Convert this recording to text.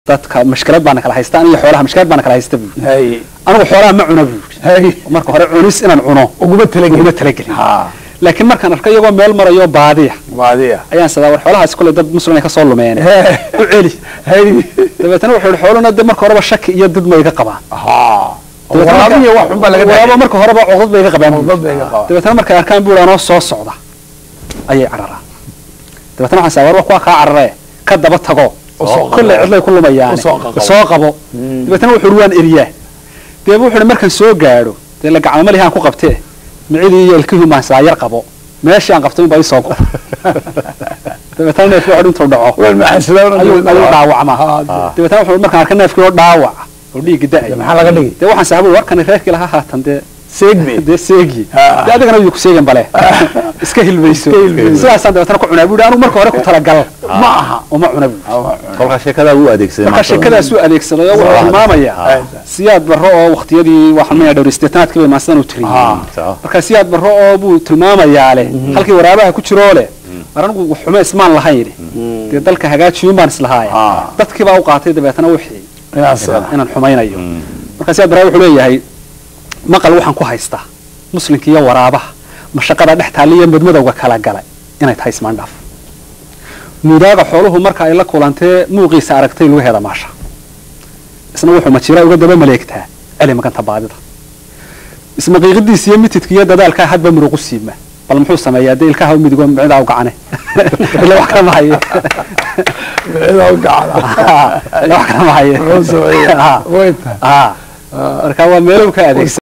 dadka mashkilad baana kala haysta aniyo xoolaha mashkilad baana kala haysta buu hay anigu xoolaha ma cuno buu hay marka hore cunis inaan cuno uguma talagelin uguma talagelin ha laakiin markaan arkay iyagoo meel marayo baadiya baadiya ayaan sadaa war xoolahaas kule dad muslim ay ka soo lumeen u celi hay dabeetana wuxuu yihi xooluna de marka horeba shaki iyo dad ma iga qabaan ha Dabeetana marka- waraabiya wax xun baa laga waraabo marka horeba codad bay iga qabaan buu. Codad bay iga qabaan. dabeetana markay arkaan buu anoo soo socda ayay cararaan dabeetana waxaan saa war wa kuwa kaa cararee ka daba tago Usoo kolley qabo. cidlay ku lumayaan Usoo qabo. soo qabo dabeetana wuxuu yihi waan eriyaa deeba wuxuu yihi markaan soo gaadho dee la gacmo malihaan ku qabtee micidii iyo ilkihii maan saa yar qabo meeshii aan qabtay unbaa ii soo go dabeetana neefkii waxu intuu dhaco waan maxaslaan ayuu ayuu dhaawacmaa Ha, dabeetana wuxuu markaan arkay neefkii oo dhaawac oo dhiigga da'ay maxaa laga dhigi dee waxaan sahabu warkani reerkii lahaa haatan dee seegme dee seegi Ha. dee adigana wuu ku seegan bale iska hilmayso Iska hilmayso. sidaasaan dabeetana ku cunaa buuhi anigu marka hore ku talagal ma aha uma cuna buuhi kolkaa sheekadaa wuu adeegsaday marka sheekadaasuu adeegsaday oo wuxuu Waa. tilmaamayaa Ha. siyaad barro oo waqtiyadii waxaan maya dhowr isteetanaadkii bay maansidan u tiriyey Ha. Sawa. marka siyaad barro oo buu tilmaamayaa leh halkii waraabaha ku jiroo leh war anigu wax xumo ismaan lahayn dee dalka hagaajiyuun baan islahaay Ha. dadkii baa u qaatay dabeetana wixii inaas inaan xumaynayo marka siyaad barre wuxuu leeyahay maqal waxaan ku haystaa muslimka iyo waraabaha mashaqada dhex taalla iyo madmadowga kala galay inay tahay ismaandhaaf mudaaga xooluhu marka ay la kulantee muuqiisa aragtay lugaheeda maasha isna wuxuu majiraa uga daba maleegtaa celi maganta baadida ismaqiiqidiisa iyo mitidka iyo dadaalkaa hadba muruqu siima bal muxuu sameeyaa dee ilkaha u midigo micidaa u gacane ila wax kala mahaye micida u gacda ila wax kala mahaye Wuxuu sameeyaa. Ha. way tahay Ha. marka waa meelow ka adeegsan